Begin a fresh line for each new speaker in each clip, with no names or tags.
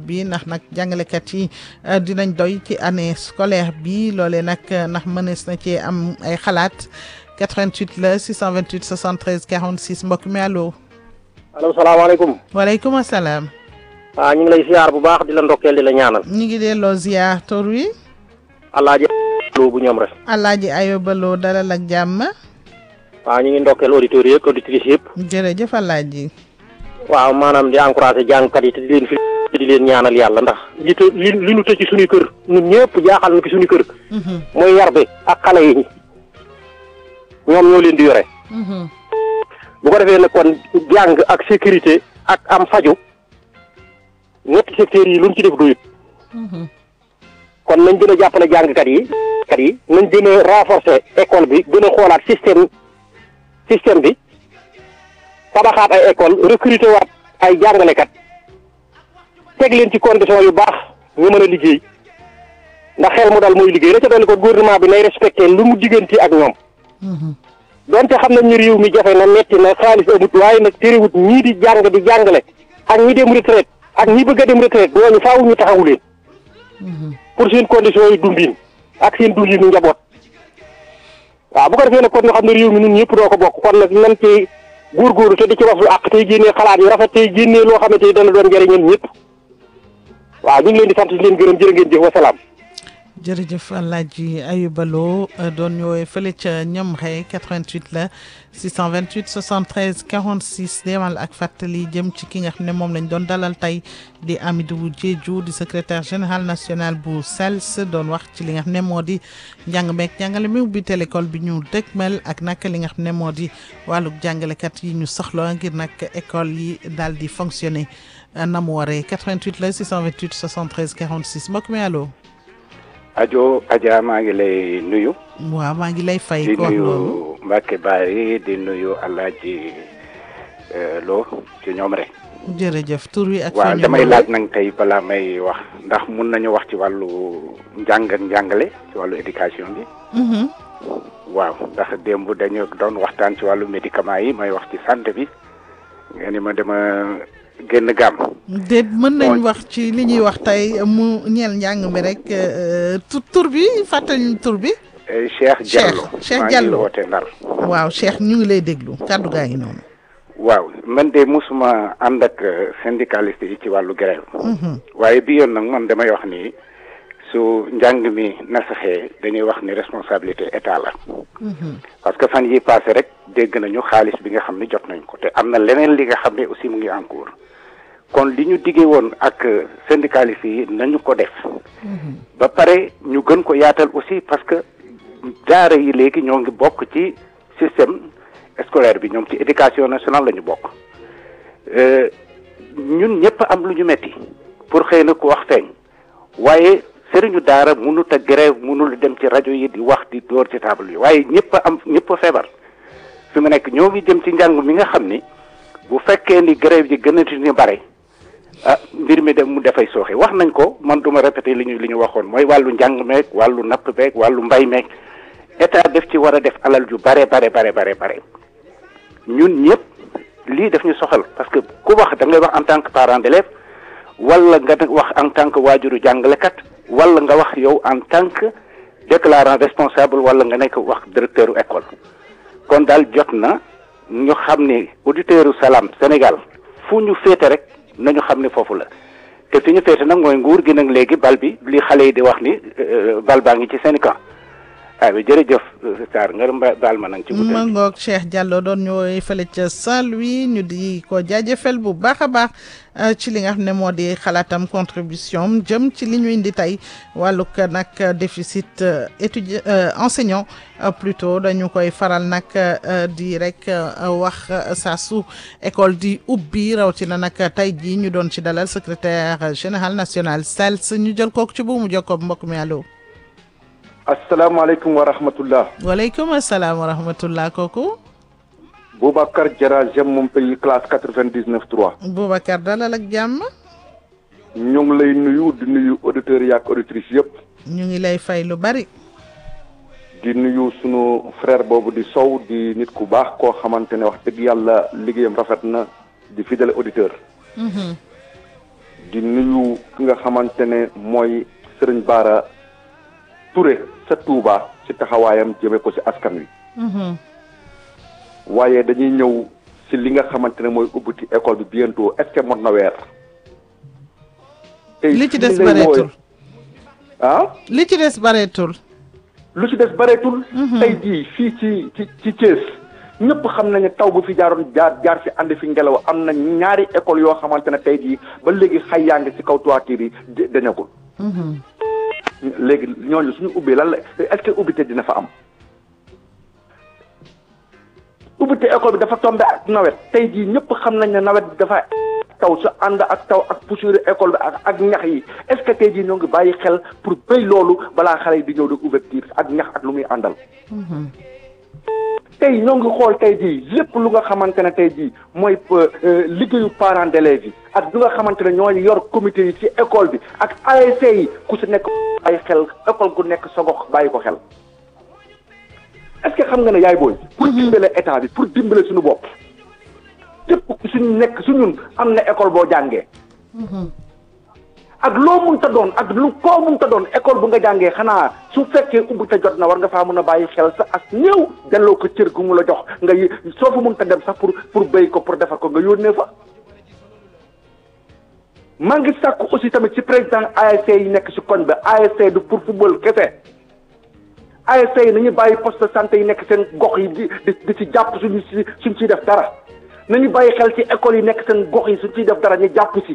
bi ndax nag jàngalekat yi dinañ doy ci année scolaire bi loolee nag ndax mënees na cee am ay xalaat 88 la 628 73 46 mbokk mi allo.
allo salaamaaleykum.
waaleykum salaam.
ah ñu ngi lay ziar bu baax di la ndokkeel di la ñaanal.
ñu ngi delloo ziar tur wi.
alaaji Lo bu ñoom rek.
alaaji Ayoba Lo dalal ak jàmm.
waaw ñu ngi ndokkeel auditeurs yi ak auditrices yëpp.
jërëjëf alaaji.
waaw maanaam di encouragé jàngkat yi te di leen fi di leen ñaanal yàlla ndax li të li li nu tëj ci suñuy kër ñun ñëpp jaaxal na ci suñuy kër. mooy yar bi ak xale yi ñoom ñoo leen di yore. bu ko defee nag kon jàng ak sécurité ak am faju ñetti secteurs yi luñ ci def doyut. kon nañ gën a jàppale jàngkat yi. kat yi nañ gën a renforcer école bi gën a xoolaat système système bi tabaxaat ay école recruter waat ay jàngalekat teg leen ci condition yu baax ñu mën a liggéey ndax xel mu dal mooy liggéey la ca dolli ko gouvernement bi nay respecté lu mu diggante ak ñoom donte xam nañ ni réew mi jafe na metti na xaalis amut waaye nag terewut ñii di jàng di jàngale ak ñi dem retraite ak ñi bëgg a dem retraite ñooñu faaw ñu taxawu leen pour seen conditions yi dundin ak seen dundinu njaboot waaw bu ko defee nag kon ñu xam ne réew mi ñun ñëpp doo ko bokk kon nag nan ci góorgóorlu te di ci wax lu àq tey génnee xalaat yu rafet tey génnee loo xamante ni dana doon njëriñal ñëpp waaw ñu ngi leen di sant di leen gërëm jërë ngeen jëf wasalaam.
jërëjëf Alaaji Ayuba Lo doon ñëwee fële ca ñoom xëy 88 la 628 73 46 demal ak fàttali jëm ci ki nga xam ne moom lañ doon dalal tey di Amidou Diédhiou di secrétaire général national bu SELS doon wax ci li nga xam ne moo di njàng meek njàngale mi ubbi télécole bi ñu dëgmal ak nag li nga xam ne moo di wàllug jàngalekat yi ñu soxla ngir nag école yi daal di fonctionner na mu waree 88 la 628 73 46 mbokk mi allo.
ajo Adja maa ngi lay nuyu.
waaw maa ngi lay fay.
di nuyu Mbacke Bari di nuyu Alaaji Lo ci ñoom rek.
jërëjëf tur wi ak.
waaw damay laaj nag tey balaa may wax ndax mun nañu wax ci wàllu njàng ak njàngale ci wàllu éducation bi. waaw ndax démb dañu doon waxtaan ci wàllu médicament yi may wax ci santé bi nga ni ma dama génn gàmm.
déet mën nañ wax ci li ñuy wax tey mu ñeel njàng mi rek tur bi fàttali tur bi.
Cheikh Diallo
Cheikh Diallo
maa ngi woote Ndar.
waaw Cheikh ñu ngi lay déglu kàddu gaa ngi noonu.
waaw man de musuma ànd ak syndicaliste yi ci wàllu grève. waaye bi yoon nag man damay wax ni su njàng mi nasaxee dañuy wax ni responsabilité état la. parce que fan yi passé rek dégg nañu xaalis bi nga xam ne jot nañ ko te am na leneen li nga xam ne aussi mu ngi en cours kon li ñu diggee woon ak syndicaliste yi nañu ko def. ba pare ñu gën ko yaatal aussi parce que daara yi léegi ñoo ngi bokk ci système scolaire bi ñoom ci éducation nationale la ñu bokk ñun ñëpp am lu ñu metti pour xëy na ku wax feeñ waaye sëriñu daara mënut a grève mënul dem ci rajo yi di wax di dóor ci table yi waaye ñëpp a am ñëpp a feebar fi mu nekk ñoo ngi jëm ci njàng mi nga xam ni bu fekkee ni grève yi gën a ni bare ah mbir mi dem mu dafay sooxe wax nañ ko man duma répété li ñu li ñu waxoon mooy wàllu njàng meeg wàllu napp beeg wàllu mbay meeg état def ci war a def alal ju bare bare bare bare bare ñun ñëpp lii daf ñu soxal parce que ku wax da ngay wax en tant que parent d'élève wala nga wax en tant que waajuru jàngalekat wala nga wax yow en tant que déclarant responsable wala nga nekk wax directeur école kon daal jot na ñu xam ni auditeur Salam Sénégal fu ñu féete rek nañu xam ni foofu la te fi ñu féete nag mooy nguur gi nag léegi bal bi li xale yi di wax ni bal baa ngi ci seen camp ah bi jërëjëf Sarr nga baal ma nag ci guddi
ma ngoog Cheikh Diallo doon ñëwoy fële ca Saint-Louis ñu di ko jaajëfal bu baax a baax ci li nga xam ne moo di xalaatam contribution jëm ci li ñu indi tey wàllug nag déficit étudiant enseignant plutôt dañu koy faral nag di rek wax saa su école di ubbi rawatina nag tey jii ñu doon ci dalal secrétaire général national SELS ñu jël kooku ci buumu jokkoo mbokk mi allo.
asalaamaaleykum wa rahmatullah
waaleykum asalaam wa rahmatullah kooku.
Boubacar Diarra j'aime mon pays classe quatre-vingt-dix-neuf trois.
Boubacar dalal ak jàmm.
ñu ngi lay nuyu di nuyu auditeurs yi ak auditrices yëpp.
ñu ngi lay fay lu bari.
di nuyu sunu frère boobu di Sow di nit ku baax koo xamante ne wax dëgg yàlla liggéeyam rafet na di fidèle auditeur. di nuyu ki nga xamante ne mooy Serigne Bara Touré sa Touba ci taxawaayam jëme ko ci askan wi
Mhm.
waaye dañuy ñëw ci li nga xamante ne mooy ubbiti école bi bientôt est-ce que mot na weer tey
li ci
fi
des
ñu lay
bareetul
woowe- ah
li ci des bareetul
lu ci des bareetul tey jii fii ci ci ci Thiès ñëpp xam nañu taw bu fi jaaroon jaar jaar ci ànd fi ngelaw am na ñaari école yoo xamante ne tey jii ba léegi xay yaa ngi ci kaw toiture yi di- dañagul
Mhm.
léegi ñooñu suñu ubbee lan la est-ce que ubbite dina fa am ubbite école bi dafa tombé ak nawet tey jii ñëpp xam nañ ne nawet bi dafa taw su ànd ak taw ak poussière école bi ak ak ñax yi est-ce que tey jii ñoo ngi bàyyi xel pour béy loolu balaa xale yi di ñëw di ouverture ak ñax ak lu muy àndal tey ñoo ngi xool tey jii lépp lu nga xamante ne tey jii mooy euh, liggéeyu parents d'élèves yi ak lu nga xamante ne ñoo yor comité yi ci école bi ak ASC yi ku si nekk bàyyi xel école gu nekk sa gox bàyyi ko xel est-ce que xam nga ne yaay booy pour dimbale état bi pour dimbale suñu bopp képp ku suñu nekk su ñun am na école boo jàngee ak loo mun ta doon ak lu koo mun ta doon école bu nga jàngee xanaa su fekkee ubbi ta jot na war nga faa mun a bàyyi xel sa ak néew delloo ko cër gu mu la jox nga y soo fa mun ta dem sax pour pour béy ko pour defar ko nga yónnee fa maa ngi sàkku aussi tamit ci président ASC yi nekk ci koñ ba ASC du pour football kese ASC yi nañu bàyyi poste de santé yi nekk seen gox yi di di di ci jàpp suñu si suñ ciy def dara nañu bàyyi xel ci école yi nekk seen gox yi suñ ciy def dara ñu jàpp si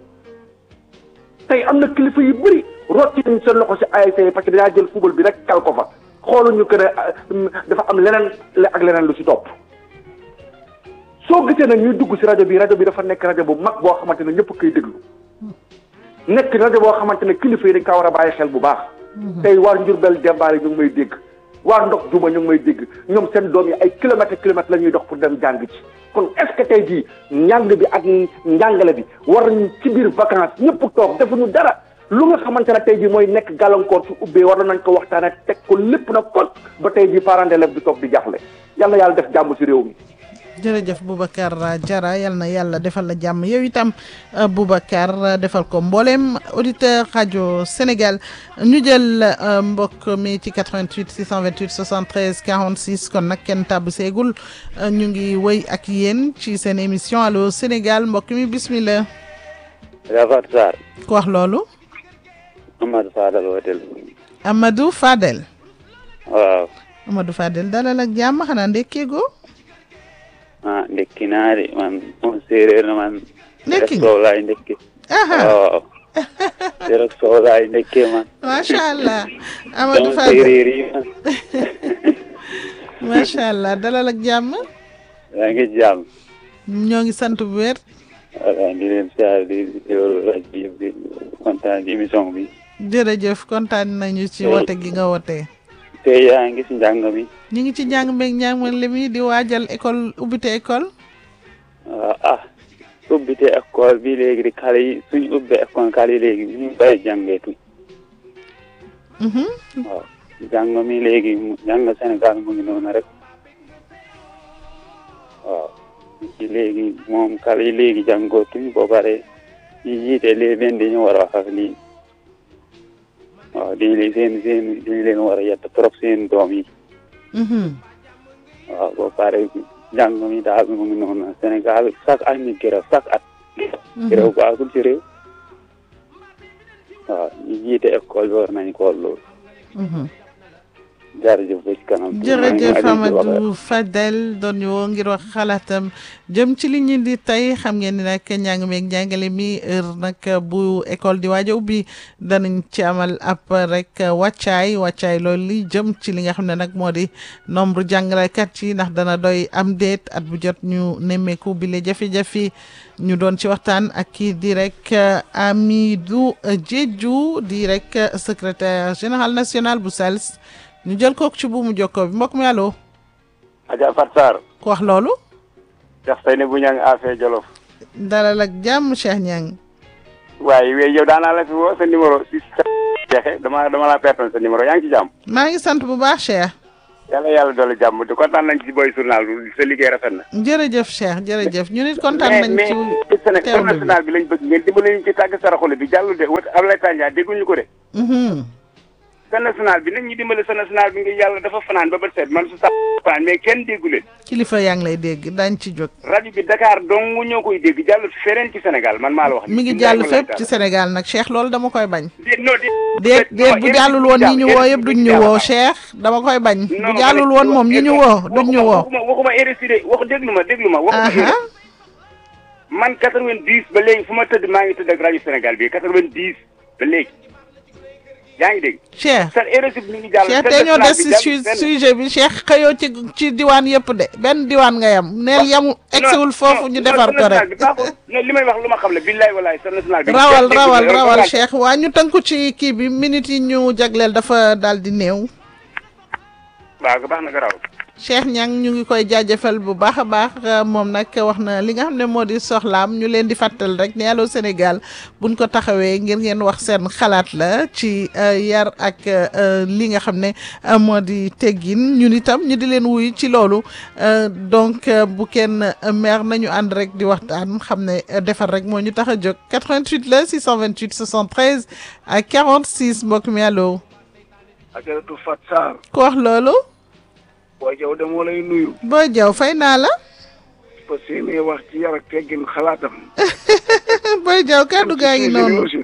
tey am na kilifa yu bëri rotti nañ seen loxo si ASC yi parce que dañaa jël football bi rek kal ko fa xooluñu que ne dafa am leneen ak leneen lu si topp soo gisee nag ñuy dugg si rajo bi rajo bi dafa nekk rajo bu mag boo xamante ne ñëpp koy déglu nekk rajo boo xamante ne kilifa yi dañ kaa war a bàyyi xel bu baax. tey waa Njurbel Demba ñu ngi may dégg waa Ndox Juma ñu ngi may dégg ñoom seen doom yi ay kilomètres kilomètres la ñuy dox pour dem jàng ci kon est-ce que tey jii njàng bi ak njàngale bi war nañu ci biir vacances ñëpp toog defuñu dara lu nga xamante ne tey jii mooy nekk gàllankoor su ubbee war nañ ko waxtaanee teg ko lépp na kon ba tey jii parents d'élèves di toog di jaaxle yàlla yàlla def jàmm si réew mi.
jërëjëf Boubacar Diarra yal na yàlla defal la jàmm yow itam Boubacar defal ko mboolem auditeur rajo Sénégal ñu jël mbokk mi ci 88 628 73 46 kon nag kenn tàbb seegul ñu ngi wëy ak yéen ci seen émission allo Sénégal mbokk mi bismillah.
yaa Fatou Sarr.
ku wax loolu.
Amadou Fadel wooteel.
Amadou Fadel.
waaw.
Amadou Fadel dalal ak jàmm xanaa ndekkeegoo.
ah ndekki naa de man moom séeréer na man.
ndekki
soow laay ndekki. waaw. rek soow laay ndekkee man.
macha allah. Amadou
sama
Fadel
séeréer yi man.
macha allah dalal ak jàmm.
yaa ngi jàmm.
ñoo ngi sant bu wér.
voilà di leen siyaare di teewlu rajo bi yëpp di kontaan ci émission bi.
jërëjëf kontaan nañu ci wote gi nga wote.
tey yaa ngi si njàng mi.
ñu ngi ci njàng meeg njàng man li mi di waajal école ubbite école.
waaw ah ubbite école bi léegi di xale yi suñu ubbee école xale yi léegi ñu bàyyi jàngeetuñ.
Mhm.
waaw jàng mi léegi mu jàng Sénégal mu ngi noonu rek waaw ci léegi moom xale yi léegi jàngootuñ boo pare ñi jiite léegi leen dañu war a wax ak lii waaw dañu leen seen seen dañu leen war a yett trop seen doom yi
Mhm.
waaw boo pare jàng mi daal mu ngi noonu Sénégal chaque at ñu grève chaque at grève baaxul ci réew waaw ñi jiite école bi war nañ xool loolu
Mhm.
jërëjëf ba ci kanam
jërëjëf Amadou Fadel doon ñu woo ngir wax xalaatam jëm ci li ñu di tey xam ngeen ni nag njàng meeg njàngale mi heure nag bu école di waaja ubbi danañ ci amal ab rek wàccaay wàccaay loolu li jëm ci li nga xam ne nag moo di nombre jàngalekat yi ndax dana doy am déet at bu jot ñu nemmeeku bi le jafe-jafe ñu doon ci waxtaan ak kii di rek Amidou Diédhiou di rek secrétaire général national bu SALS ñu jël kooku ci buumu jokkoo bi mbokk mi allo
Adja Fat Sarr
ku wax loolu
Cheikh Seyni bu ñang affaire Jolof
dalal ak jàmm Cheikh Niang
waaye wéy yow daanaa la fi woo sa numéro si jeexe dama dama laa pertoon sa numéro yaa ngi ci jàmm
maa ngi sant bu baax Cheikh
yàlla yàlla doole jàmm di kontaan nañ ci boy journal bi sa liggéey rafet na.
jërëjëf Cheikh jërëjëf ñu nit kontaan
mais
nañ
mais
ci
Sénégal
teewlu bi
national bi lañ bëgg ngeen dimbali ñu ci tàgg saraxule bi jàllu de wut Ablaye Tandia dégguñu ko de.
Mhm.
sa national bi nañ ñu dimbali sa national bi ngir yàlla dafa fanaan ba bët seet man su sax fanaan mais kenn déggu leen
kilifa yaa ngi lay dégg daañ ci jóg
rajo bi Dakar dong ñoo koy dégg jàllut feneen ci Sénégal man maa la wax.
mi ngi jàll fépp ci Sénégal nag Cheikh loolu dama koy bañ
déet non
déet déet bu jàllul woon ñi ñu woo yëpp duñ ñu woo Cheikh dama koy bañ bu jàllul woon moom ñi ñu woo duñ ñu woo
waxuma waxuma RSI de wax déglu ma déglu ma waxuma
aha
RSI man 90 ba léegi fu ma tëdd maa ngi tëdd ak rajo Sénégal bi 90 ba léegi yaa ngi dégg.
Cheikh
sa RSI bi mi ngi jàll.
Cheikh
sa
te ñoo
national
des
bi
ci
jàll
su-
fenn.
sujet bi Cheikh xëyoo ci ci diwaan yëpp de benn diwaan nga yam neel yamu egsiwul foofu ñu defar ko rek
non li may wax lu ma xam la billaay walaay sa national bi.
rawal
kenn
rawal
déggu la,
rawal
yow
Cheikh waa ñu tënku ci kii bi minutes yi ñu jagleel dafa daal di néew
waaw baax na nga raw.
Cheikh Niang ñu ngi koy jaajëfal bu baax a baax euh, moom nag wax na li nga xam ne moo di soxlaam ñu leen di fàttal rek ne Allô Sénégal buñ ko taxawee ngir ngeen wax seen xalaat la ci euh, yar ak euh, li nga xam ne euh, moo di teggin ñun itam ñu di leen wuy ci loolu euh, donc euh, bu kenn euh, mer nañu ànd rek di waxtaan xam ne euh, defar rek moo ñu tax a jóg 88 la 628 73 ak 46 mbokk mi allo
ajaratu Fat Sarr
ku wax loolu
boo jaw de moo lay nuyu
boo jaw fay naa la
parce que ne wax ci yar ak teggin xalaatam
Boy Diaw kàddu gaa ngi noonu
aussi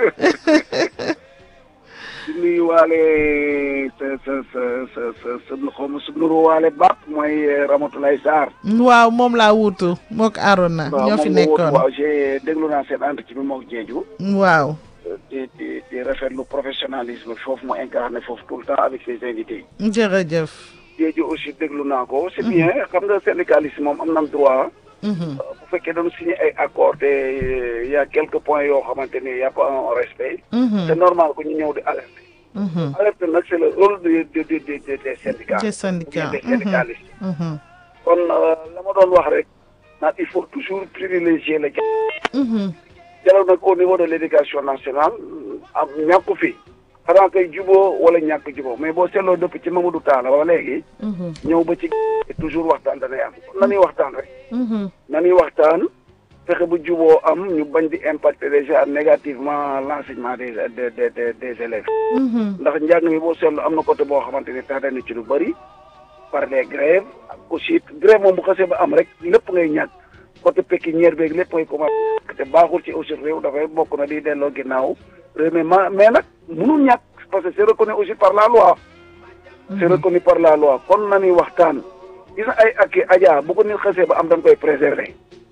di nuyu waale sa sa sa sa sa sa xaw ma su nuru waale bàpp mooy Ramatoulaye Sarr
waaw moom laa wuutu mook Arona ñoo fi
moom moo wóotu
nekkoon
waaw j'ai déglu naa seen entretien bi mook jeeju
waaw
di di di rafetlu professionnalisme foofu mu incarné foofu tout le temps avec ses invités
jërëjëf
jeeju aussi déglu naa ko c'est bien xam nga syndicaliste moom am nam droit
Mhm.
bu fekkee dañu signé ay accord te y a quelques points yoo xamante ni y a pas un respect
Mhm.
c'est normal que ñu ñëw di alerter
Mhm.
alerte nag c'est le rôle de de de de de des syndicats
des syndicats
des syndicalistes
Mhm.
kon euh, la ma doon wax rek naan il faut toujours privilégier le dialogue
Mhm.
dialogue nag au niveau de l'éducation nationale am ñàkku fi xanaa koy juboo wala ñàkk juboo mais boo seetloo dëpp ci Mamadou Talla ba léegi
Mhm.
ñëw ba ci toujours waxtaan danay am kon nañuy waxtaan rek
Mhm.
nañuy waxtaan fexe bu juboo am ñu bañ di impacter déjà négativement l'enseignement des des des des des élèves
Mhm.
ndax njàng mi boo seetlu am na côté boo xamante ni tax na ci lu bëri par les grèves ak aussi grève moom bu xasee ba am rek lépp ngay ñàkk côté pécuniaire beeg lépp ngay commencé te baaxul ci aussi réew dafay bokk na di delloo ginnaaw réew mi ma mais nag mënul ñàkk parce que c'est reconnu aussi par la loi c'est reconnu par la loi kon nañuy waxtaan gis na ay ak aja bu ko nit xasee ba am dañ koy préserver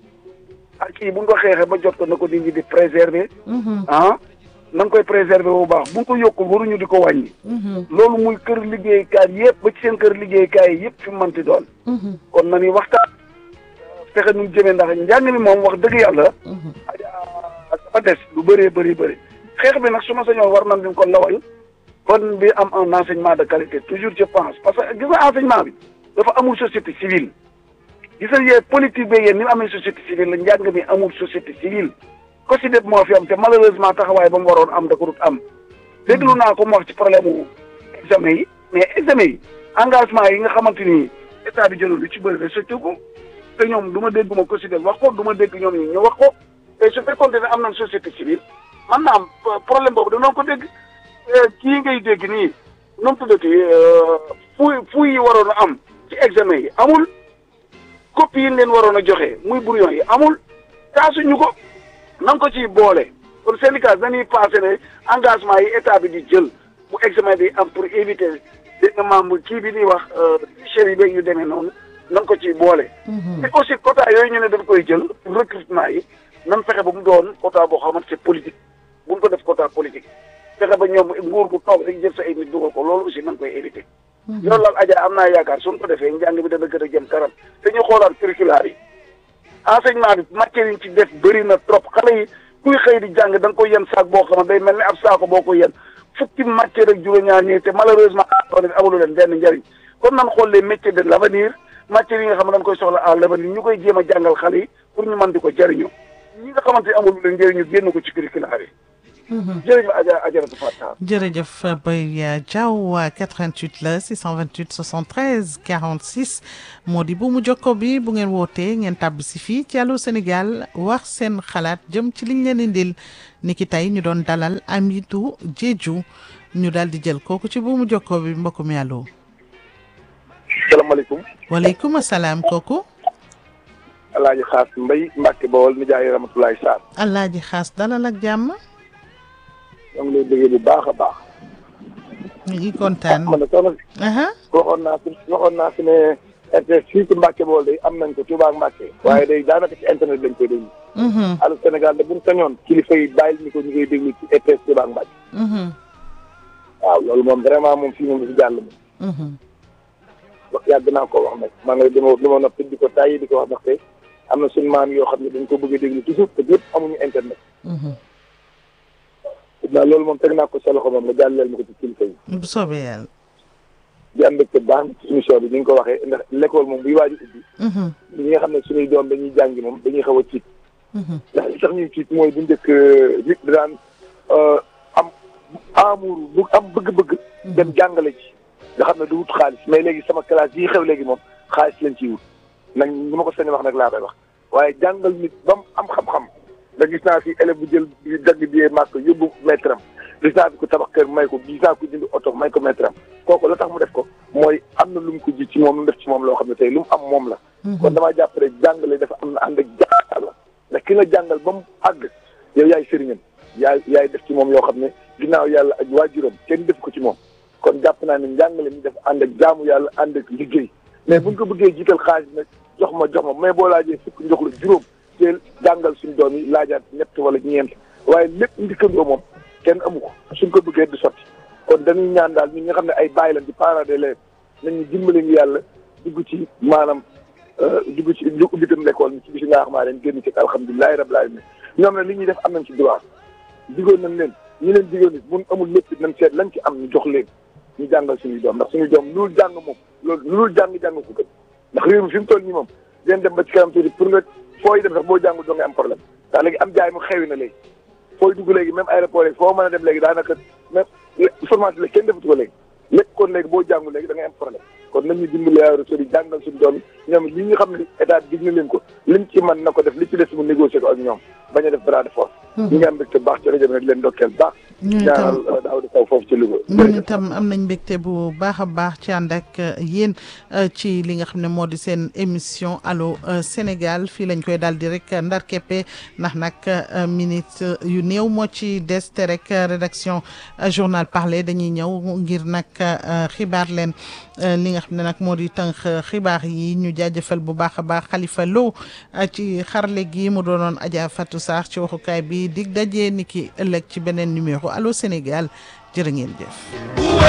ak yi bu ñu ko xeexee ba jot ko na ko nit ñi di préserver
Mhm.
ah na nga koy préserver bu baax bu ñu ko yokkul waruñu di ko wàññi
Mhm.
loolu muy kër liggéeykaay yëpp ba ci seen kër liggéeykaay yi yëpp fi mu mënti doon
Mhm.
kon nañuy waxtaan fexe nu jëmee ndax njàng mi moom wax dëgg yàlla
Mhm.
dafa des lu bëree bëri bëri xeex bi nag su ma sañoon war nañ ko lawal kon bi am un enseignement de qualité toujours je pense parce que gis nga enseignement bi dafa amul société civile gis nga yee politique bi yéen ni mu amee société civile la njàng mi amul société civile ko si def moo fi am te malheureusement taxawaay ba mu waroon am da ko dut am déglu naa ko mu wax ci problème mu examen yi mais examen yi engagement yi nga xamante ni état bi jëloon lu ci bëri respecté ko te ñoom du ma dégg ma ko si def wax ko du ma dégg ñoom ñi ñu wax ko et su fekkoon ne am nañ société civile man naa am problème boobu danoon ko dégg kii ngay dégg nii nu mu tuddati fuuy fuuy yi waroon a am ci examen yi amul copie yi leen waroon a joxe muy brouillon yi amul taasuñu ko nan ko ciy boole kon syndicat dañuy passé ne engagement yi état bi di jël bu examen bi am pour éviter dégg nga membre kii bi ñuy wax chef yi beeg yu demee noonu nan ko ciy boole. te aussi quota yooyu ñu ne dañ koy jël pour recrutement yi nan fexe ba mu doon quota boo xamante c'est politique bu ñu ko def quota politique fexe ba ñoom nguur gu toog rek jël sa ay nit dugal ko loolu aussi nan koy éviter. loolu laal Adja am naa yaakaar suñ ko defee njàng bi dana gën a jëm kanam te ñu xoolaat curriculaire yi enseignement bi matière yi ci def bëri na trop xale yi kuy xëy di jàng da nga koy yen saak boo xam ne day mel ni ab saako boo ko yen fukki matière ak juróom-ñaar ñi te malheureusement amulu leen benn njëriñ kon nan xool les métiers de l'avenir matières yi nga xam ne dañ koy soxla à l'avenir ñu koy jéem a jàngal xale yi pour ñu mën di ko jëriñoo ñi nga xamante ne amul leen njëriñ ñu génn ko ci curriculaire yi jërëjëf Adja Adjaratou Fatou
jërëjëf Baye Diaw 88 la 628 73 46 moo di bu mu jokko bi bu ngeen wootee ngeen tàbb si fii ci Allô Sénégal wax seen xalaat jëm ci liñ leen indil ni ki tey ñu doon dalal Amidou Diédhiou ñu daal di jël kooku ci bu mu jokko bi mbokk mi allo.
salaamaaleykum
waaleykum salaam kooku.
alaaji xaas mbay Mbàkke Bawol nijaay Ramatulaay Sarr
Alaaji Xaas dalal ak jàmm.
ñoo ngi lay déggee bu baax a baax
ñu ngi kontaan.
man de soxna si
aha
waxoon naa fi waxoon naa fi ne RTS fii ci Mbàkke Bawol day am nañ ko Touba ak Mbàkke waaye day daanaka ci internet lañ koy déglu
mhm
Allô Sénégal de buñ sañoon kilifa yi bàyyil ñu ko ñu koy déglu ci RTS Touba ak Mbàkke
mhm
waaw loolu moom vraiment moom fii moom du fi jàll moom
mhm
wax yàgg naa ko wax nag maa ngi dama dama noppi di ko tàyyi di ko wax ndaxte am na suñu maam yoo xam ne dañ ko bëgg a déglu toujours te ñëpp amuñu internet
mhm
naa loolu moom teg naa ko sa loxo moom nga jàlleel ma ko ci kilifa yi
bu soobee yàlla.
di am mbégte baax na ci émission bi ni nga ko waxee ndax l'école moom buy waaj a ubbi
mhm
ñi nga xam ne suñuy doom dañuy jàngi moom dañuy xaw a tiit
mhm
ndax li tax ñuy tiit mooy bu njëkk nit di daan am amour bu am bëgg-bëgg dem jàngale ci nga xam ne du wut xaalis mais léegi sama classe yi xew léegi moom xaalis lañ ciy wut nag ñu ma ko sañ wax nag laa koy wax waaye jàngal nit ba mu am xam-xam da gis naa fi élève bu jël bi dagg biyee màkk yóbbu maître am gis naa fi ko tabax kër may ko gis naa ko jënd oto may ko maître am kooku la tax mu def ko mooy am na lu mu ko ji ci moom lu mu def ci moom loo xam ne tey lu mu am moom la kon damaa jàpp rek jàngale dafa am na ànd ak jàngal la ndax ki nga jàngal ba mu àgg yow yaay sëriñam yaay yaay def ci moom yoo xam ne ginnaaw yàlla ak waajuram kenn def ko ci moom kon jàpp naa ne njàngale mi dafa ànd ak jaamu yàlla ànd ak liggéey mais buñ ko bëggee jiital xaalis nag jox ma jox ma mais boo laajee fukk njox la juróom teel jàngal suñu doom yi laajaat ñett wala ñeent waaye lépp ndikkandoo moom kenn amu ko suñ ko bëggee du sotti kon dañuy ñaan daal ñi nga xam ne ay bàyyi lañ di parents d'élèves nañu dimbali ngi yàlla dugg ci maanaam dugg ci lu ubbitam l'école mi ci bisi nga xamaa leen génn ci alhamdulilahi rabbil alamin ñoom ne li ñuy def am nañ ci droit digoon nañ leen ñi leen digoon nit mun amul lépp nañ seet lañ ci am ñu jox leen ñu jàngal suñuy doom ndax suñuy doom loolu jàng moom loolu loolu jàng jàng ko gën ndax réew mi fi mu toll nii moom leen dem ba ci kanam tuuti pour nga fooy dem sax boo jàngul doo nga am problème ndax léegi am jaay mu xewi na léegi fooy dugg léegi même aéroport yi foo mën a dem léegi daanaka même formation léegi kenn defatu ko léegi lépp kon léegi boo jàngul léegi da ngay am problème kon nañu dimbali yaa resor yi jàngal suñu doom yi ñoom li nga xam ne état dig na leen ko liñ ci mën na ko def li ci des mu négocier ko ak ñoom bañ a def bras de force ñi nga am mbégte baax ci rajo bi nag leen ndokkeel baax
ñu
ñaanal
itam
daaw di taw foofu ci Louga
ñun itam am nañ mbégte bu baax a baax ci ànd ak yéen ci li nga xam ne moo di seen émission Allô Sénégal fii lañ koy daal di rek ndar keppe ndax nag minute yu néew moo ci des te rek rédaction journal parlé dañuy ñëw ngir nag xibaar leen li nga xam ne nag moo di tënk xibaar yi ñu jaajëfal bu baax a baax Khalifa Lo ci xarle gi mu doonoon Adja Fatou Sarr ci waxukaay bi dig daje ni ki ëllëg ci beneen numéro Allô Sénégal jërë ngeen jëf